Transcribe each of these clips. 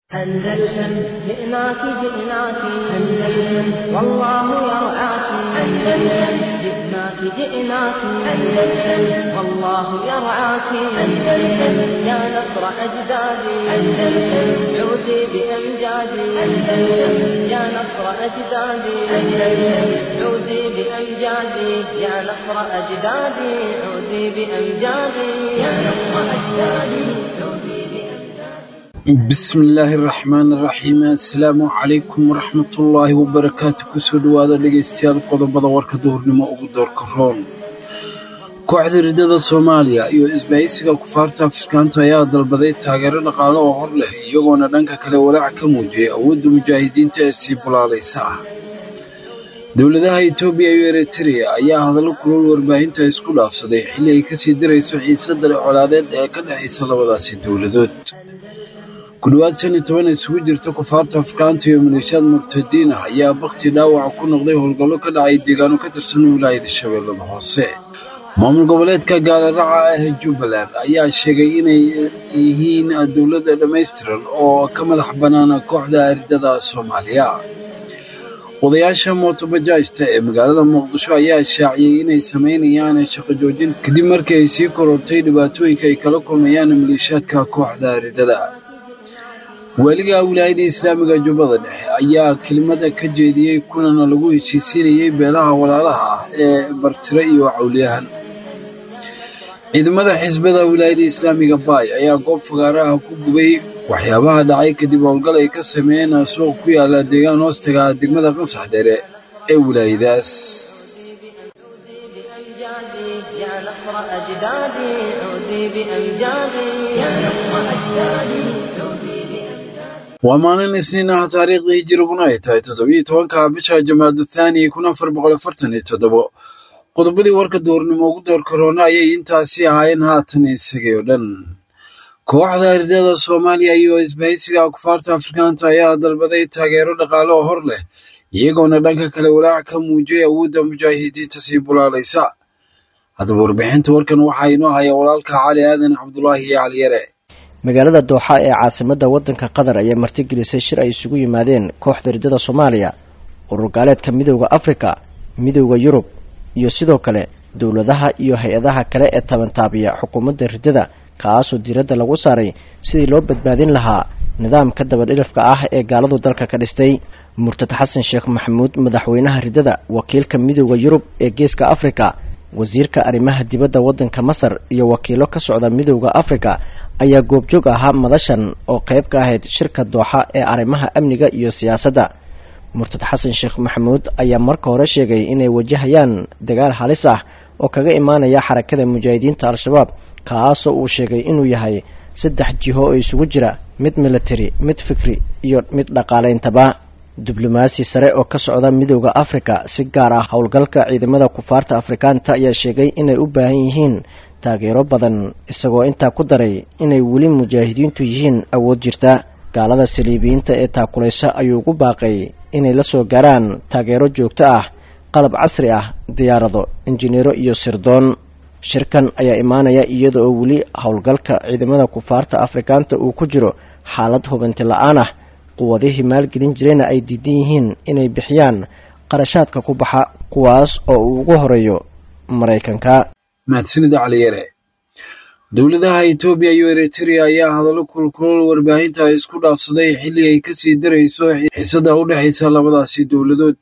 أندلسن جئناك جئناك أندلسن والله يرعاك أندلسن جئناك جئناك أندلسن والله يرعاك أندلسن يا نصر أجدادي أندلسن عودي بأمجادي أندلسن يا نصر أجدادي أندلسن عودي بأمجادي يا نصر أجدادي عودي بأمجادي يا نصر أجدادي عودي بأمجادي bismi illaahi araxmaan araxiim assalaamu calaykum waraxmatullaahi wabarakaatu kusoo dhowaada dhegaystayaal qodobada warka duhurnimo ugu doorka roon kooxda riddada soomaaliya iyo isbahaysiga kufaarta afrikaanta ayaa dalbaday taageero dhaqaale oo hor leh iyagoona dhanka kale walaac ka muujiyay awoodda mujaahidiinta ee sii bulaalaysa ah dowladaha etoobiya iyo eritrea ayaa hadallo kulul warbaahinta isku dhaafsaday xilli ay kasii dirayso xiisadda colaadeed ee ka dhexaysa labadaasi dowladood ku dhowaad shan iyo toban isugu jirta kufaarta afrikaanta iyo maleeshiyaad murtadiin ah ayaa bakti dhaawaca ku noqday howlgallo ka dhacay deegaano ka tirsan wilaayada shabeellada hoose maamul goboleedka gaalaraca ah ee jubbaland ayaa sheegay inay yihiin dowladda dhammaystiran oo ka madax bannaan kooxda aridada soomaaliya odayaasha mootobajaajta ee magaalada muqdisho ayaa shaaciyey inay samaynayaan shaqo joojin kadib markii ay sii korortay dhibaatooyinka ay kala kulmayaan maleeshiyaadka kooxda aridada waaliga wilaayada islaamiga jubbada dhexe ayaa kelimada ka jeediyey kulana lagu heshiisiinayey beelaha walaalaha ah ee bartire iyo cawliyahan ciidamada xisbada wilaayada islaamiga baay ayaa goob fagaaraha ku gubay waxyaabaha dhacay kadib howlgal ay ka sameeyeen suuq ku yaala deegaan hoostaga degmada qansax dheere ee wilaayadaas عودي بأمجادي يا نصر أجدادي عودي بأمجادي يا نصر أجدادي عودي بأمجادي waa maalin isniin ah taariikhdii hijiriguna ay tahay toddobiyo tobanka bisha jamaada thaani kun afar boqol afartan iyo toddobo qodobadii warka duurnimo ugu doorka roona ayay intaasi ahaayeen haatan isagay oo dhan kooxda ardada soomaaliya iyo isbahaysiga kufaarta afrikaanta ayaa dalbaday taageero dhaqaale oo hor leh iyagoona dhanka kale walaac ka muujiyay awoodda mujaahidiinta sii bulaalaysa haddaba warbixinta warkan waxaa inoo haya walaalka cali aadan cabdulaahi iyo caliyare magaalada dooxa ee caasimadda waddanka qatar ayaa martigelisay shir ay isugu yimaadeen kooxda riddada soomaaliya urur gaaleedka midowda afrika midowda yurub iyo sidoo kale dowladaha iyo hay-adaha kale ee tabantaabiya xukuumadda riddada kaasoo diiradda lagu saaray sidii loo badbaadin lahaa nidaamka dabadhilifka ah ee gaaladu dalka ka dhistay murtad xasan sheekh maxamuud madaxweynaha riddada wakiilka midowda yurub ee geeska afrika wasiirka arrimaha dibadda waddanka masar iyo wakiilo ka socda midowda afrika ayaa goobjoog ahaa madashan oo qayb ka ahayd shirka dooxa ee arrimaha amniga iyo siyaasadda murtad xasan sheekh maxamuud ayaa marka hore sheegay inay wajahayaan dagaal halis ah oo kaga imaanaya xarakada mujaahidiinta al-shabaab kaasoo uu sheegay inuu yahay saddex jiho oo isugu jira mid military mid fikri iyo mid dhaqaaleyntaba diblomaasi sare oo ka socda midowda afrika si gaar ah howlgalka ciidamada kufaarta afrikaanta ayaa sheegay inay u baahan yihiin taageero badan isagoo intaa ku daray inay weli mujaahidiintu yihiin awood jirta gaalada saliibiyiinta ee taakulaysa ayuu ugu baaqay inay la soo gaaraan taageero joogto ah qalab casri ah diyaarado injineero iyo sirdoon shirkan ayaa imaanaya iyada oo weli howlgalka ciidamada kufaarta afrikaanta uu ku jiro xaalad hubanti la-aan ah quwadihii maalgelin jirayna ay diidan yihiin inay bixiyaan qarashaadka ku baxa kuwaas oo uu ugu horeeyo maraykanka mahadsanida caliyare dowladaha etoobiya iyo eritrea ayaa hadallo kulkulol warbaahinta isku dhaafsaday xilli ay kasii darayso xiisada u dhexaysa labadaasi dowladood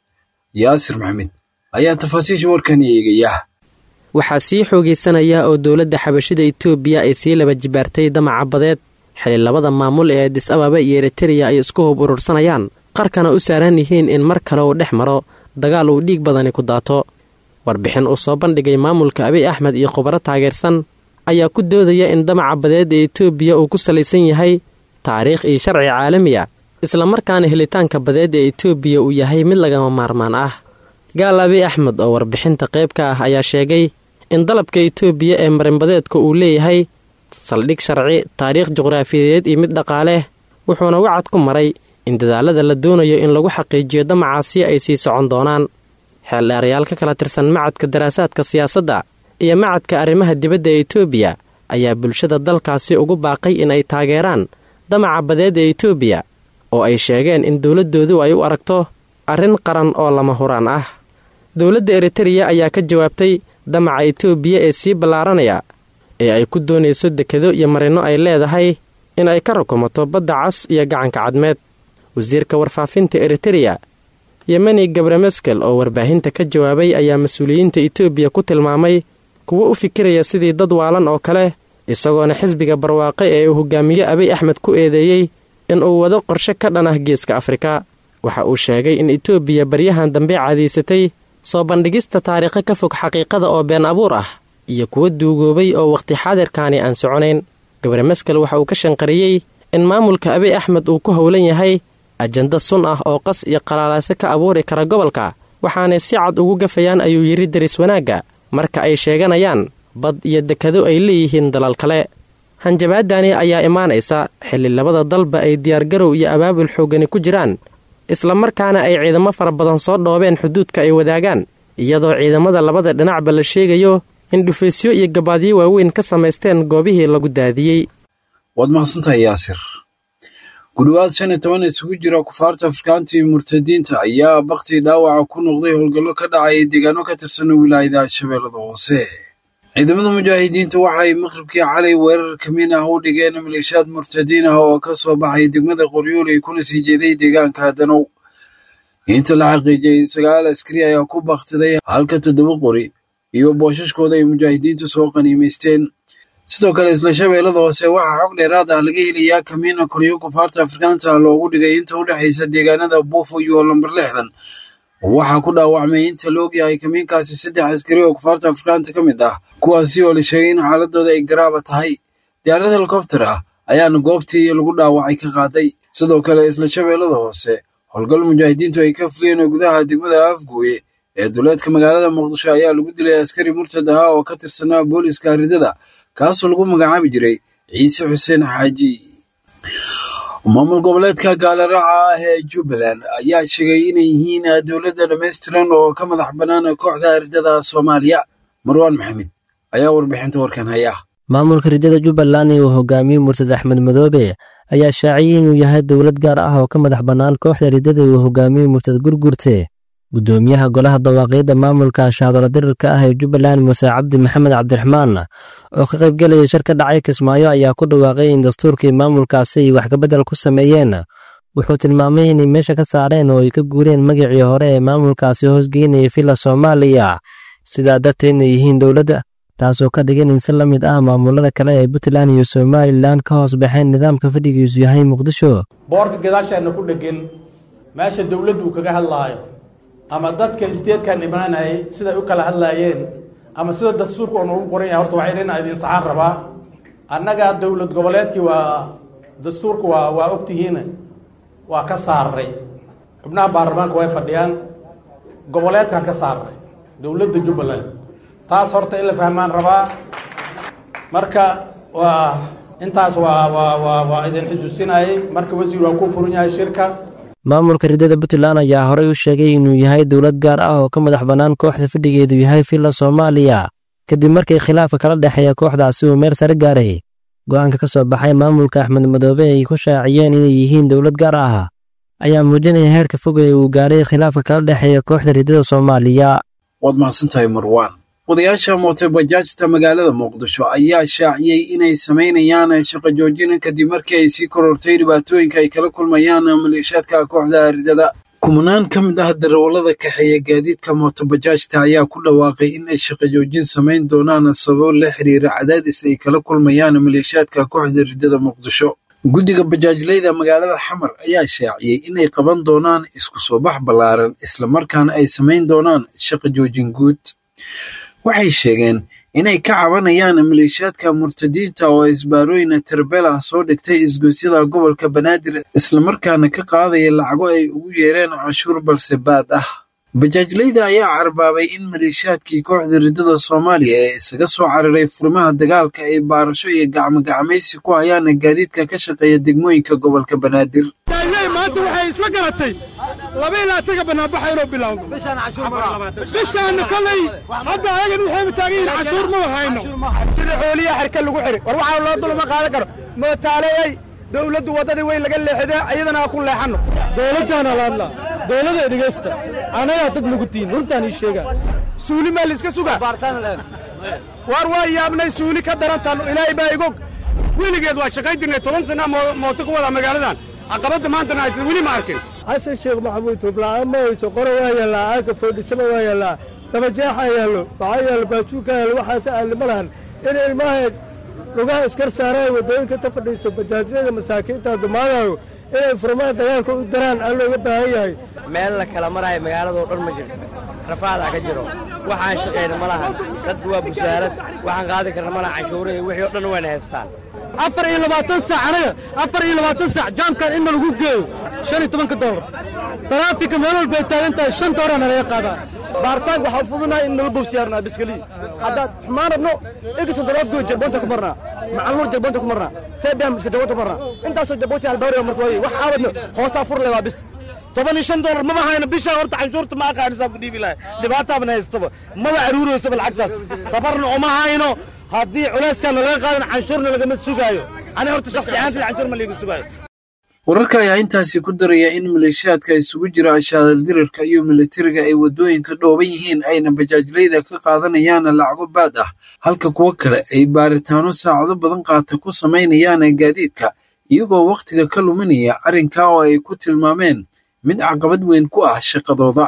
yaasir maxamed ayaa tafaasiisha warkan eegaya waxaa sii xoogaysanaya oo dowladda xabashida etoobiya ay sii laba jibaartay damaca badeed xili labada maamul ee adis ababa iyo eritereya ay isku hub urursanayaan qarkana u saaran yihiin in mar kale uu dhex maro dagaal uu dhiig badani ku daato warbixin uu soo bandhigay maamulka abiy axmed iyo khubaro taageersan ayaa ku doodaya in damaca badeed ee etoobiya uu ku salaysan yahay taariikh iyo sharci caalami ah islamarkaana helitaanka badeed ee etoobiya uu yahay mid lagama maarmaan ah gaal abiy axmed oo warbixinta qayb ka ah ayaa sheegay in dalabka etoobiya ee marinbadeedka uu leeyahay saldhig sharci taariikh juqraafiyadeed iyo mid dhaqaaleh wuxuuna wacad ku maray in dadaalada la doonayo in lagu xaqiijiyo damacaasi ay sii socon doonaan xeeldheerayaal ka kala tirsan macadka daraasaadka siyaasadda iyo macadka arrimaha dibadda ee etoobiya ayaa bulshada dalkaasi ugu baaqay in ay taageeraan damaca badeed ee etoobiya oo ay sheegeen in dowladdoodu ay u aragto arrin qaran oo lama huraan ah dowladda eritereya ayaa ka jawaabtay damaca etoobiya ee sii ballaaranaya ee ay ku doonayso dekado iyo marinno ay leedahay in ay ka rukumato badda cas iyo gacanka cadmeed wasiirka warfaafinta eritereya yemeni gabrameskel oo warbaahinta ka jawaabay ayaa mas-uuliyiinta etoobiya ku tilmaamay kuwo u fikiraya sidii dad waalan oo kale isagoona xisbiga barwaaqe ee uu hogaamiye abiy axmed ku eedeeyey in uu wado qorshe ka dhan ah geeska afrika waxa uu sheegay in etoobiya baryahan dambe caadaysatay soo bandhigista taariikho ka fog xaqiiqada oo been abuur ah iyo kuwa duugoobay oo wakhti xaadirkaani aan soconayn gabrameskel waxa uu ka shanqariyey in maamulka abiy axmed uu ku howlan yahay ajanda sun ah oo qas iyo qalaalase ka abuuri kara gobolka waxaanay si cad ugu gafayaan ayuu yidhi daris wanaagga marka ay sheeganayaan bad iyo dekado ay leeyihiin dalal kale hanjabaadani ayaa imaanaysa xilli labada dalba ay diyaargarow iyo abaabul xooggani ku jiraan islamarkaana ay ciidamo fara badan soo dhoobeen xuduudka ay wadaagaan iyadoo ciidamada labada dhinacba la sheegayo in dhufaysyo iyo gabaadyo waaweyn ka samaysteen goobihii lagu daadiyey waad mahadsantahay yaasir gudhowaad shan iyo toban isugu jira kufaarta afrikaanta iyo murtadiinta ayaa baktii dhaawaca ku noqday howlgallo ka dhacay deegaano ka tirsan wilaayada shabeellada hoose ciidamada mujaahidiinta waxay maqribkii calay weerar kamiin ah u dhigeen maleeshiyaad murtadiin ah oo ka soo baxay degmada qoryooley kuna sii jeeday deegaanka danow inta la xaqiijiyey sagaal askari ayaa ku bakhtiday halka toddoba qori iyo boosashkooda ay mujaahidiintu soo qaniimaysteen sidoo kale isla shabeellada hoose waxaa xog dheeraad ah laga helayaa kamiina koryo kufaarta afrikaanta loogu dhigay inta u dhexaysa deegaanada buufo iyo lambar lixdan waxaa ku dhaawacmay inta la ogyahay kamiinkaasi saddex askari oo kufaarta afrikaanta ka mid ah kuwaasi oo la sheegay in xaaladooda ay garaaba tahay diyaarad helikobter ah ayaana goobtii lagu dhaawacay ka qaaday sidoo kale isla shabeellada hoose howlgal mujaahidiintu ay ka fuliyeen oo gudaha degmada afgooye ee duleedka magaalada muqdisho ayaa lagu dilay askari murtad ahaa oo ka tirsanaa booliska ridada kaasoo lagu magacaabi jiray ciise xuseen xaaji maamul goboleedka gaaliraaca ah ee jubbaland ayaa sheegay inay yihiin dowladda dhammaystiran oo ka madax bannaan kooxda ridada soomaaliya marwaan maxamed ayaa warbixinta warkan haya maamulka ridada jubbaland ee uu hogaamiyey murtad axmed madoobe ayaa shaaciyey inuu yahay dowlad gaar ah oo ka madax bannaan kooxda ridada uu hogaamiyey murtad gurgurte guddoomiyaha golaha dawaaqiidda maamulka shaadolo dirirka ah ee jubbaland muuse cabdi maxamed cabdiraxmaan oo ka qaybgelaya shir ka dhacay kismaayo ayaa ku dhawaaqay in dastuurkii maamulkaasi ay wax kabedel ku sameeyeen wuxuu tilmaamay inay meesha ka saareen oo ay ka guureen magacii hore ee maamulkaasi hoosgeynaya villa soomaaliya sidaa darteedna yihiin dowladda taasoo ka dhigan in si la mid ah maamulada kale ee puntland iyo somalilan ka hoos baxeen nidaamka fadhigiisu yahay muqdisho boorka gadaasheenna ku dhegin meesha dowladdu kaga hadlaayo ama dadka isteedkan imaanayay siday u kala hadlaayeen ama sida dastuurka oo noogu qoran yahay horta waxay inaa idin saxaan rabaa annaga dowlad goboleedkii waa dastuurka waa waa ogtihiin waa ka saaray xubnaha baarlamaanka way fadhiyaan goboleedkan ka saaray dowladda jubbaland taas horta in la fahmaan rabaa marka waa intaas waa waa waa waa idin xusuusinayay marka wasiir waa ku furan yahay shirka maamulka ridada puntland ayaa horey u sheegay inuu yahay dowlad gaar ah oo ka madax bannaan kooxda fadhigeedu yahay villa soomaaliya kadib markii khilaafka kala dhexeeya kooxdaasi uu meel sare gaaray go'aanka ka soo baxay maamulka axmed madoobe ay ku shaaciyeen inay yihiin dowlad gaar ah ayaa muujinaya heerka fog ee uu gaaray khilaafka kala dhexeeya kooxda ridada soomaaliya waad mahadsantahay marwaan odayaasha mootobajaajta magaalada muqdisho ayaa shaaciyey inay samaynayaan shaqo joojina kadib markii ay sii korortay dhibaatooyinka ay kala kulmayaan maleeshaadka kooxda ridada kumanaan ka mid ah darawallada kaxeeya gaadiidka mootobajaajta ayaa ku dhawaaqay in ay shaqo joojin samayn doonaan sababo la xiriira cadaadis ay kala kulmayaan maleeshaadka kooxda ridada muqdisho guddiga bajaajleyda magaalada xamar ayaa shaaciyey inay qaban doonaan isku soo bax ballaaran islamarkaana ay samayn doonaan shaqo joojin guud waxay sheegeen inay ka cabanayaan maleeshiyaadka murtadiinta oo isbaarooyin tarbela soo dhigtay isgoysyada gobolka banaadir islamarkaana ka qaadaya lacago ay ugu yeereen cashuur balse baad ah bajaajleyda ayaa carbaabay in maleeshiyaadkii kooxda ridada soomaaliya ee isaga soo cararay furimaha dagaalka ay baarasho iyo gacmogacmaysi ku hayaan gaadiidka ka shaqeeya degmooyinka gobolka banaadir maanta waxay isla garatay laba ilaa taga banaanbaxa inuu bilowdo bishaanna kolay hadda ayagan waxayba taagan yihiin cashuur maba hayno sida xooliya xerka lagu xiri war waxaa loo dulma qaadan karo mootaaleyey dawladdu waddadii weyn laga leexidee iyadana ha ku leexanno dawladdaana la hadlaa dawlada dhegaysta annagaa dad nagu tihin runtaan ii sheegaa suuli maa layska sugaa waar waa yaabnay suuli ka darantaan ilaahay baa igog weligeed waa shaqayn jirnay toban sana mooto ku wadaa magaaladan caqabadda maantana aysan weli ma arkin xasan sheekh maxamuud tubla'aan ma hayso qoro waa yaallaa aaga foodhisama waa yaallaa dabajeexaa yaallo waxaa yaallo baajuuka yaallo waxaase aalli ma lahan in ilmaha lugaha iskar saaraayo waddooyinka ta fadhiiso bajaajyada masaakiinta dumaadayo inay furmaan dagaalka u daraan aan looga baahan yahay meel la kala maraayo magaaladoo dhan ma jirto rafaadaa ka jiro waxaan shaqayna ma lahan dadku waa busaarad waxaan qaadi karna ma laha canshuurihi wixii o dhan wayna haystaan afar iyo labaatan saac anaga afar iyo labaatan saac jaamkan in lagu geeyo shan iyo tobanka doolar taraafika meel walba ay taagan tahay shan doolar nalaga qaadaa baaritaanka waxaa fudunahay in nala bobsiyaarnaa biskaliyi haddaad xumaan rabno egiso daraafkoo jalboonta ku marnaa macalmuur jalboonta ku marnaa seebiyan iska jalboonta ku marnaa intaasoo jalboonta halbawriga marka waaye wax aawadno hoostaa furle waa bis toban iyo shan doolar maba hayno bishaa horta canshuurta ma aqaanisaa ku dhiibi lahay dhibaataabana haystaba maba aruuroysaba lacagtaas tabarna uma hayno haddii culayskaana laga qaadan canshuurna lagama sugaayo ani horta shaksi ahaantii canshuur ma liiga sugaayo wararka ayaa intaasi ku daraya in maleeshiyaadka isugu jira ashaaldirarka iyo militariga ay waddooyinka dhooban yihiin ayna bajaajlayda ka qaadanayaan lacago baad ah halka kuwo kale ay baaritaano saacado badan qaata ku samaynayaan gaadiidka iyagoo wakhtiga ka luminaya arrinkaa oo ay ku tilmaameen mid caqabad weyn ku ah shaqadooda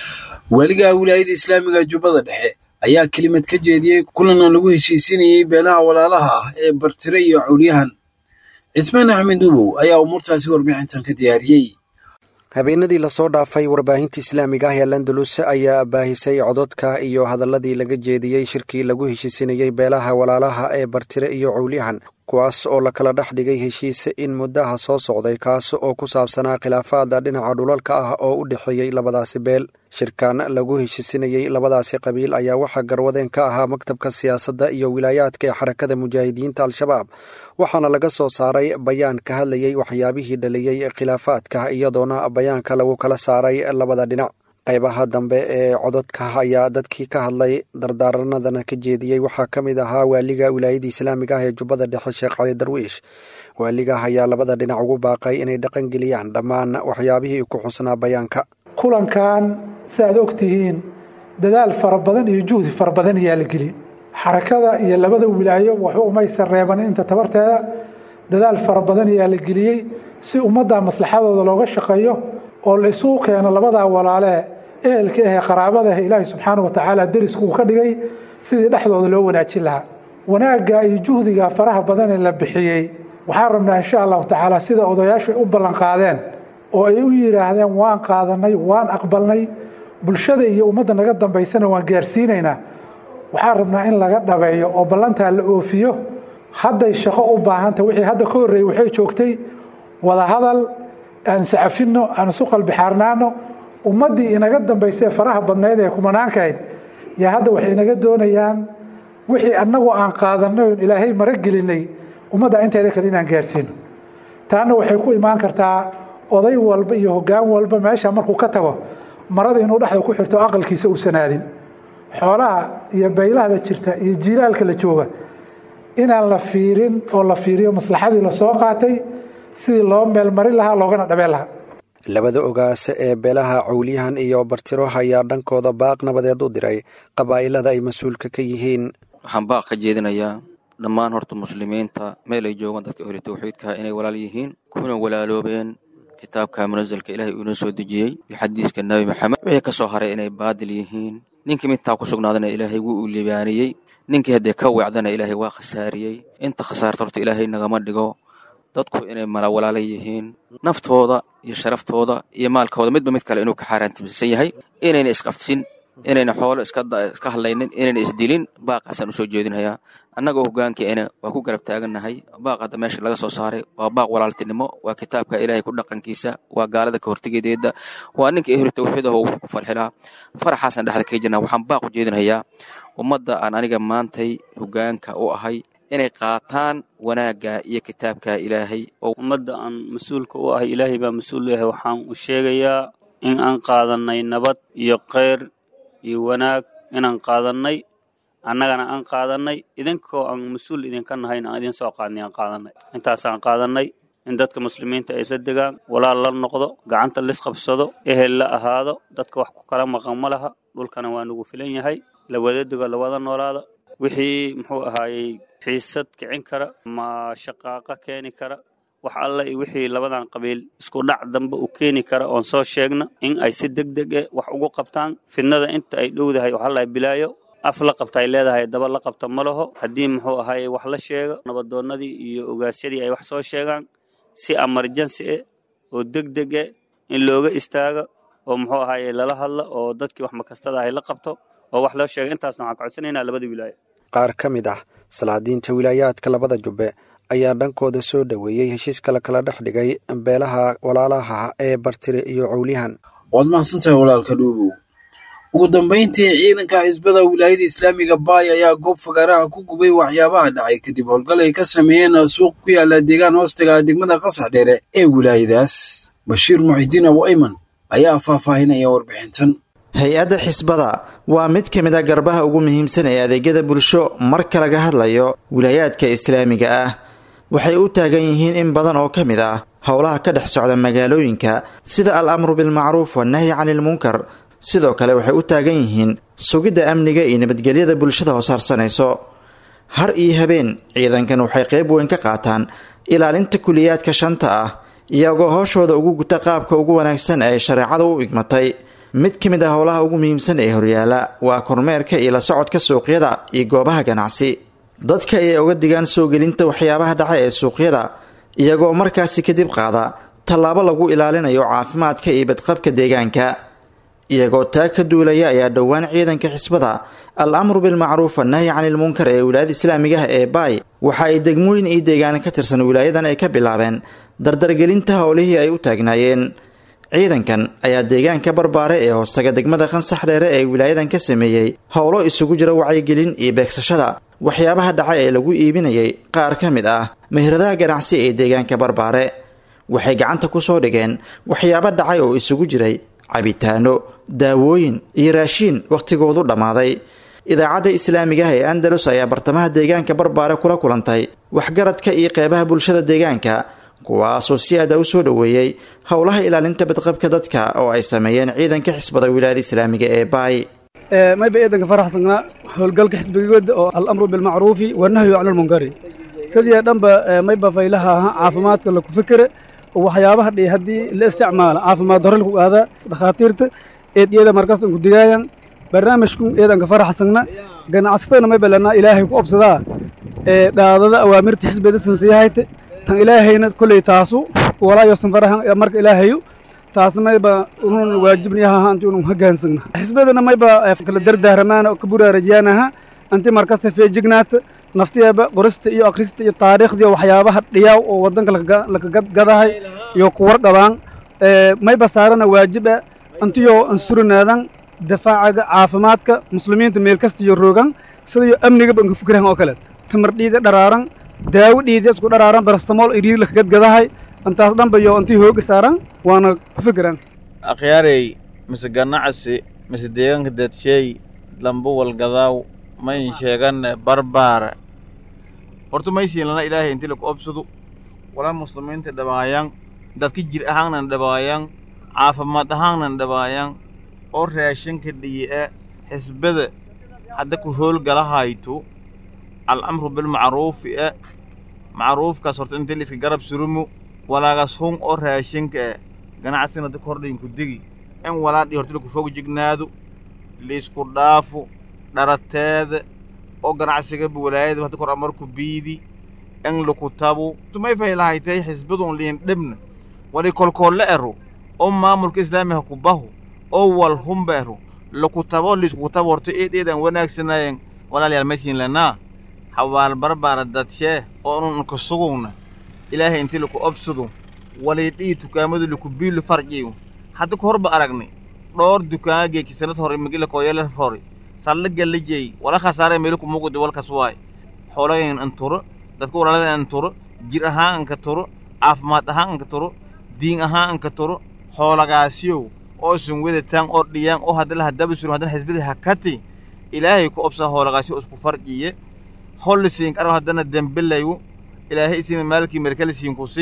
weliga wilaayada islaamiga jubbada dhexe ayaa kelimad ka jeediyey kulana lagu heshiisinayey beelaha walaalaha ah ee bartire iyo cawlyahan cismaan axmed ubow ayaa umuurtaasi warbixintan ka diyaariyey habeenadii lasoo dhaafay warbaahinta islaamiga ah ee landalus ayaa baahisay cododka iyo hadaladii laga jeediyey shirkii lagu heshiisinayey beelaha walaalaha ee bartire iyo cowlyahan kuwaas oo la kala dhex dhigay heshiis in muddaha soo socday kaas oo ku saabsanaa khilaafaada dhinaca dhulalka ah oo u dhexeeyey labadaasi beel shirkan lagu heshiisinayey labadaasi qabiil ayaa waxaa garwadeen ka ahaa maktabka siyaasadda iyo wilaayaadka ee xarakada mujaahidiinta al-shabaab waxaana laga soo saaray bayaan ka hadlayey waxyaabihii dhaliyey khilaafaadka iyadoona bayaanka lagu kala saaray labada dhinac qaybaha dambe ee cododka ayaa dadkii ka hadlay dardaaranadana ka jeediyey waxaa ka mid ahaa waaliga wilaayada islaamiga ah ee jubbada dhexe sheekh cali darwiish waaligaah ayaa labada dhinac ugu baaqay inay dhaqangeliyaan dhammaan waxyaabihii ku xusnaa bayaanka kulankan si aad og tihiin dadaal fara badan iyo juhdi fara badan ayaa la gelin xarakada iyo labada wilaayo waxba umaysan reeban inta tabarteeda dadaal fara badan ayaa la geliyey si ummadda maslaxadooda looga shaqeeyo oo la isugu keeno labadaa walaalee ehelka ahee qaraabada ah ilaahay subxaana wa tacaala derisku uu ka dhigay sidii dhexdooda loo wanaajin lahaa wanaagga iyo juhdiga faraha badan ee la bixiyey waxaan rabnaa insha allahu tacaala sida odayaashu ay u ballanqaadeen oo ay u yidhaahdeen waan qaadanay waan aqbalnay bulshada iyo ummadda naga dambaysana waan gaarsiinaynaa waxaan rabnaa in laga dhabeeyo oo ballantaa la oofiyo hadday shaqo u baahanta wixii hadda ka horreeyey waxay joogtay wadahadal aan sacafino aan isu qalbixaarnaano ummaddii inaga dambaysee faraha badnayd ee kumanaankahayd yaa hadda waxay inaga doonayaan wixii annagu aan qaadanay oon ilaahay mara gelinay ummadda inteeda kale inaan gaarsiino taana waxay ku imaan kartaa oday walba iyo hoggaan walba meesha markuu ka tago marada inuu dhexda ku xirto aqalkiisa uusan aadin xoolaha iyo baylahda jirta iyo jiilaalka la jooga inaan la fiirin oo la fiiriyo maslaxadii lasoo qaatay sidii loo meelmarin lahaa loogana dhabeen lahaa labada ogaas ee beelaha cawlyahan iyo bartiro ayaa dhankooda baaq nabadeed u diray qabaa'ilada ay mas-uulka ka yihiin waxaan baaq ka jeedinayaa dhammaan horta muslimiinta meel ay joogaan dadka ohli tawxiidka inay walaal yihiin kuna walaaloobeen kitaabka munasalka ilaahay uu inoo soo dejiyey iyo xadiiska nebi maxamed wixii ka soo haray inay baadil yihiin ninkii midtaa ku sugnaadana ilaahay wuu u libaaniyey ninkii haddee ka weecdana ilaahay waa khasaariyey inta khasaarta horta ilaahay nagama dhigo dadku inay mala walaala yihiin naftooda iyo sharaftooda iyo maalkooda midba mid kale inuu ka xaaraantibisan yahay inayna isqafsin inayna xoolo iska hadlaynin inayna isdilin baaqaasaan usoo jeedinhayaa annagoo hogaankeena waa ku garab taagannahay baaq hadda meesha laga soo saaray waa baaq walaaltinimo waa kitaabka ilaahay ku dhaqankiisa waa gaalada ka hortegedeeda waa ninka ehlu tawxiidaho wuxuu ku farxilaa faraxaasaan dhexda ka jirnaa waxaan baaq u jeedinhayaa ummadda aan aniga maantay hogaanka u ahay inay qaataan wanaagga iyo kitaabka ilaahay ummadda aan mas-uulka u ahay ilaahay baa mas-uul u yahay waxaan u sheegayaa in aan qaadannay nabad iyo kheyr iyo wanaag inaan qaadannay annagana aan qaadannay idinkoo aan mas-uul idinka nahayn aan idin soo qaadnay aan qaadannay intaasaan qaadannay in dadka muslimiinta ay isla degaan walaal la noqdo gacanta lisqabsado ehel la ahaado dadka wax ku kala maqan ma laha dhulkana waa nagu filan yahay la wada dego la wada noolaada wixii muxuu ahaayey xiisad kicin kara ma shaqaaqa keeni kara wax alla iyo wixii labadan qabiil isku dhac dambe u keeni kara oon soo sheegna in ay si deg deg eh wax ugu qabtaan fidnada inta ay dhowdahay waxaa lahay bilaayo af la qabta ay leedahay daba la qabta ma laho haddii muxuu ahaayey wax la sheego nabadoonnadii iyo ogaasyadii ay wax soo sheegaan si emergency eh oo deg deg eh in looga istaago oo muxuu ahaayey lala hadla oo dadkii wax makastada ahay la qabto oo wax loo sheega intaasna waxaan ka codsanaynaa labada wilaayo qaar ka mid ah salaadiinta wilaayaadka labada jubbe ayaa dhankooda soo dhoweeyey heshiiska la kala dhex dhigay beelaha walaalaha ee bartire iyo cowlyahan waad mahadsantahay walaalka dhuubow ugu dambayntii ciidanka xisbada wilaayada islaamiga baay ayaa goob fagaaraha ku gubay waxyaabaha dhacay kadib howlgal ay ka sameeyeen suuq ku yaala deegaan hoostaga degmada qasax dheere ee wilaayadaas bashiir muxidiin abu ayman ayaa faahfaahinaya warbixintan hay-adda xisbada waa mid ka mid a garbaha ugu muhiimsan ee adeegyada bulsho marka laga hadlayo wilaayaadka islaamiga ah waxay u taagan yihiin in badan oo ka mid ah howlaha ka dhex socda magaalooyinka sida al amru bilmacruuf wannahyi canilmunkar sidoo kale waxay u taagan yihiin sugidda amniga iyo nabadgelyada bulshada hoosharsanayso har iyo habeen ciidankan waxay qayb weyn ka qaataan ilaalinta kuliyaadka shanta ah iyagoo hooshooda ugu guta qaabka ugu wanaagsan ee shareecada u igmatay mid ka mid ah howlaha ugu muhiimsan ee horyaala waa kormeerka iyo la socodka suuqyada iyo goobaha ganacsi dadka ayay uga digaan soo gelinta waxyaabaha dhaca ee suuqyada iyagoo markaasi kadib qaada tallaabo lagu ilaalinayo caafimaadka iyo badqabka deegaanka iyagoo taa ka duulaya ayaa dhowaan ciidanka xisbada al amru bilmacruuf annahyi canilmunkar ee wilaayada islaamiga ah ee baay waxa ay degmooyin iyo deegaana ka tirsan wilaayadan ay ka bilaabeen dardargelinta howlihii ay u taagnaayeen ciidankan ayaa deegaanka barbaare ee hoostaga degmada qansax dheere ee wilaayadan ka sameeyey howlo isugu jira wacyigelin iyo beegsashada waxyaabaha dhaca ee lagu iibinayay qaar ka mid ah meheradaha ganacsi ee deegaanka barbaare waxay gacanta ku soo dhigeen waxyaabo dhacay oo isugu jiray cabitaano daawooyin iyo raashiin wakhtigoodu dhammaaday idaacadda islaamiga ah ee andalus ayaa bartamaha deegaanka barbaare kula kulantay waxgaradka iyo qeybaha bulshada deegaanka kuwaasoo si aada u soo dhoweeyey howlaha ilaalinta badqabka dadka oo ay sameeyeen ciidanka xisbada wilaayada islaamiga ee baay mayba ciidanka faraxsanaa howlgalka xisbigooda oo alamru bilmacruufi wanahyu can lmunkari sidii dhanba mayba faylaha aha caafimaadka laku fikere waxyaabaha dhi haddii la isticmaala caafimaad hore laku aadaa dhakhaatiirta eed iyada markasta ku digaayan barnaamijku ciidanka faraxsagna ganacsatadana mayba lanaa ilaahay ku obsadaa ee dhaadada awaamirta xisbiyada sansiyahayte tan ilaahayna kolley taasu walaayosan farahan marka ilaahayu taasna mayba unun waajibniyaha anti unun hogaansagna xisbadana mayba kala dardaaramaana ka buraarajiyaanaha anti markasta feejignaata naftiyeeba qorista iyo akhrista iyo taariikhdii waxyaabaha dhiyaaw oo waddanka lakagadahay iyo ku warqabaan mayba saarana waajiba antiyoo ansurinaadan difaacaga caafimaadka muslimiinta meel kasta iyo roogan sidayo amnigaba anka fikirahan oo kaleet tamar dhiida dharaaran daawo dhiida isku dharaaran barastamool iriid lakagadgadahay antaas dhanba iyo antii hooga saaran waana ku fikiraan akhyaarey mise ganacsi mise deegaanka dadsheey lamba walgadaaw mayn sheeganne barbaara horta maysiin lana ilaahay inti laku obsado walaa muslimiinta dhabaayan dadka jir ahaannan dhabaayan caafimaad ahaannan dhabaayan oo raashinka dhiyi'e xisbada hadda ku hoolgalahayto alcamru bilmacruufi e macruufkaas horta intii laiska garab surumo walaagas hun oo raashinka e ganacsigna dadka hordhayin ku degi in walaadhii horta laku fog jignaado liisku dhaafo dharateeda oo ganacsigaba walaayada hadda kor amarku biidi in laku tabo tumay faylahaytay xisbadun liin dhibna wali kolkoolle ero oo maamulka islaamiga ku baho oo wal humba ero laku tabo liisku tabo horta eed eedaan wanaagsanayen walaalayaal meeshiin lanaa hawaal barbaara dadshee oo unun unka sugugna ilaahay intii laku obsado waliidhii dukaamadu laku biilu farjiyo hadda ka horba aragnay dhowr dukaana geeki sanad hore magila kooyala hore sallaga la jeey wala khasaare meelo kumugudi walkas waay xoolagan an turo dadka walaalada an turo jir ahaan anka turo caafimaad ahaan anka turo diin ahaan anka turo xoolagaasiyow oo isun wadataan oo dhiyaan oo haddala haddaba surum haddana xisbadii hakati ilaahay ku obsaa xoolagaasiyo isku farjiye hollisiin karo haddana dembilayu ilaahay isiina maalkii merkalisiin kusii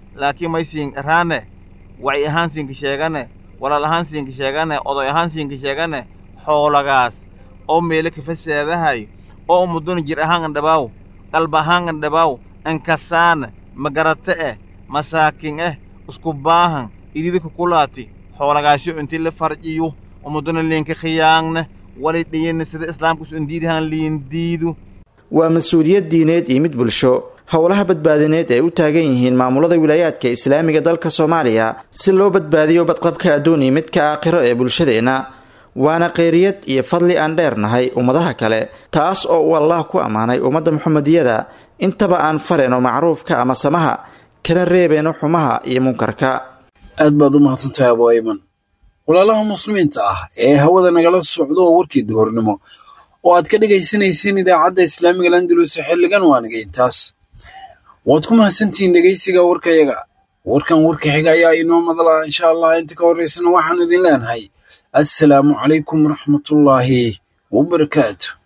laakiin may siin raane wacyi ahaan siinka sheegane walaal ahaan siinka sheegane oday ahaan siinka sheegane xoolagaas oo meelo kafasaadahay oo ummaduna jir ahaan andhabaaw qalba ahaan andhabaaw ankasaana magarate eh masaakin eh isku baahan ididika kulaati xoolagaasyo intii la farciyo ummaduna liinka khiyaangne wali dhiyana sida islaamkus indiidahan liindiidu waa mas-uuliyad diineed iyo mid bulsho howlaha badbaadineed ay u taagan yihiin maamulada wilaayaadka islaamiga dalka soomaaliya si loo badbaadiyo badqabka adduun iyo midka aakhiro ee bulshadeenna waana khayriyad iyo fadli aan dheernahay ummadaha kale taas oo uu allah ku ammaanay ummadda muxamediyada intaba aan farayno macruufka ama samaha kana reebeyno xumaha iyo munkarka aad baad u mahadsantahay abu ayman walaalaha muslimiinta ah ee hawada nagala socdo oo warkii duhurnimo oo aad ka dhegaysanayseen idaacadda islaamiga landalus xilligan waa naga intaas waad ku mahadsantihiin dhegaysiga warkayaga warkan warka xiga ayaa inoo madala insha allah inta ka horeysana waxaan idin leenahay assalaamu calaykum waraxmatullaahi wabarakaatu